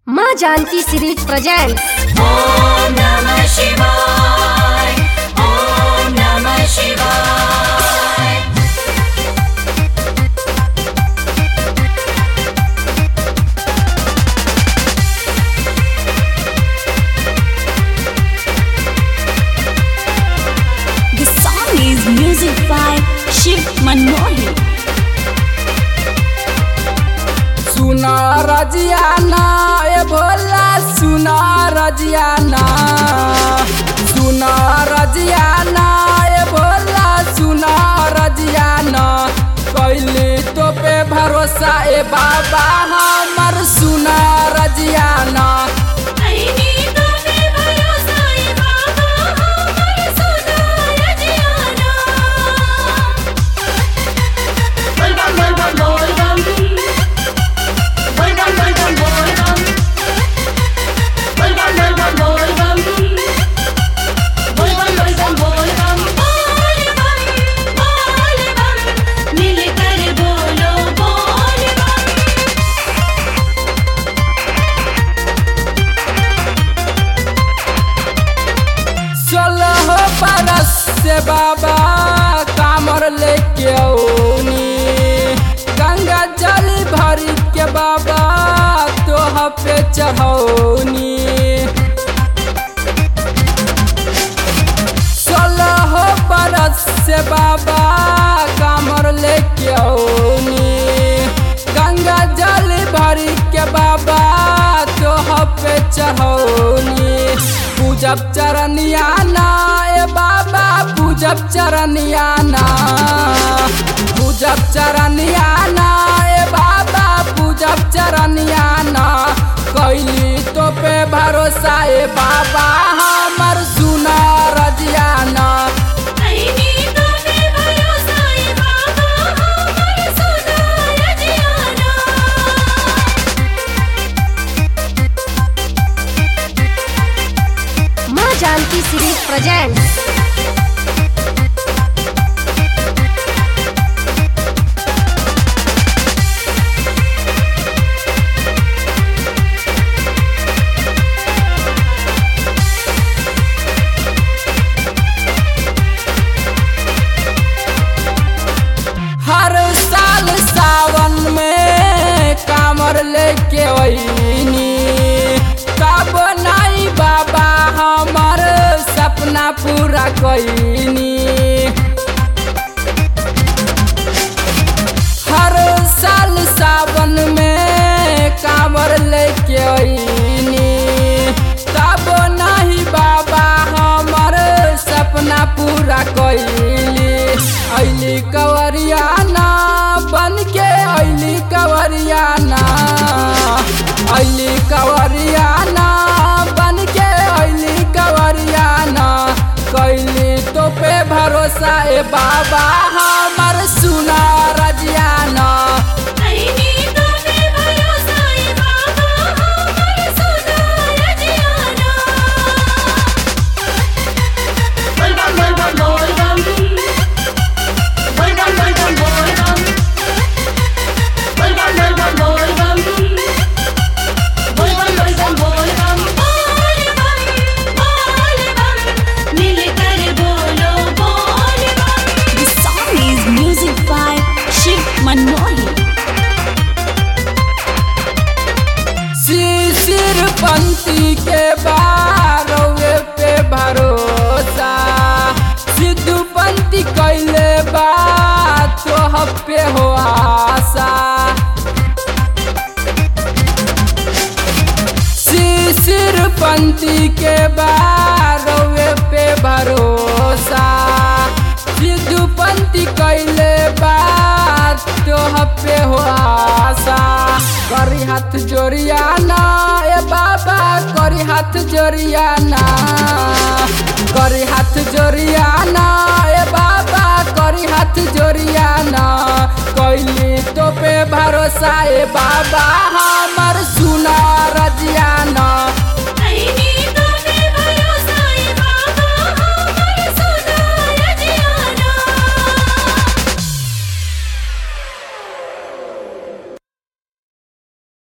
माँ Janaki series present Om नमः शिवाय ॐ नमः शिवाय The song is music by Shiv Manohi. सुना रजियाना ए भोला सुना रजियाना सुना रजियाना ए भोला सुना रजियाना कैली तो पे भरोसा ए बाबा हमर सुना रजियाना मिलकर बोलो बोल बम सोलह बरस से बाबा कामर लेके औनी गंगा जल भरी के बाबा तोह पे चढ़ौनी सोलह बरस से बाबा कामर लेके औनी गंगा जल भरी के बाबा तोह पे चढ़ौनी पूजब चरनिया ना ए बाबा पूजब चरनिया ना पूजब चरनिया ना ए बाबा पूजब चरनिया ना कैली तो पे भरोसा ए बाबा हमर सुना रजियाना माँ जानकी सीरीज प्रेजेंट हर साल सावन में कामर लेके वहीनी कब नहीं बाबा हमर सपना पूरा कैनी हर साल सावन में कामर लेके वहीनी तब नहीं बाबा हमर सपना पूरा कैली ऐली कवरियाना बन के ऐली कवरियाना ऐली कवरियाना बन के ऐली कवरियाना कैली तो पे भरोसा ए बाबा हमर सुना रजियाना मिलकर बोलो बोल बम The song is music by Shiv Manohi. शिशिर पंथी के बारवे पे भरोसा सिद्धू पंथी कैले बात तो पे हो आशा शिशिर पंथी के बारवे पे भरोसा सिद्धू पंथी कैले बात तो पे हो आशा करी हाथ जोड़ियाना ए बाबा करी हाथ जोड़ियाना करी हाथ जोड़ियाना ए बाबा करी हाथ जोड़ियाना कैली तो पे भरोसा ए बाबा हम